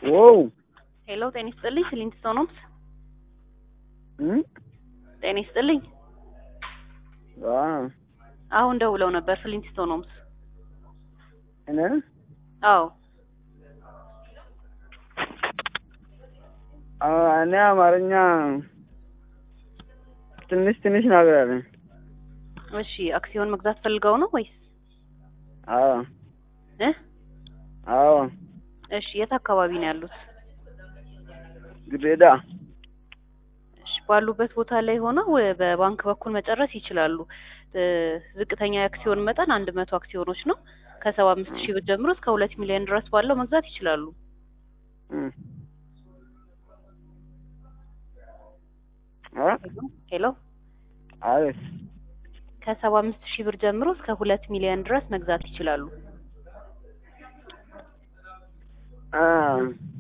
ዋው ሄሎ ጤና ይስጥልኝ ፍሊንትስቶን ሆምስ እም ጤና ይስጥልኝ አ አሁን ደውለው ነበር ፍሊንትስቶን ሆምስ እኔ አዎ አ እኔ አማርኛ ትንሽ ትንሽ ነገር አለ እሺ አክሲዮን መግዛት ፈልገው ነው ወይስ አዎ እ አዎ እሺ የት አካባቢ ነው ያሉት ግሬዳ እሺ ባሉበት ቦታ ላይ ሆነው በባንክ በኩል መጨረስ ይችላሉ እ ዝቅተኛ የአክሲዮን መጠን አንድ መቶ አክሲዮኖች ነው ከሰባ አምስት ሺህ ብር ጀምሮ እስከ ሁለት ሚሊዮን ድረስ ባለው መግዛት ይችላሉ እም አ ሄሎ አሪፍ ከሰባ አምስት ሺህ ብር ጀምሮ እስከ ሁለት ሚሊዮን ድረስ መግዛት ይችላሉ አ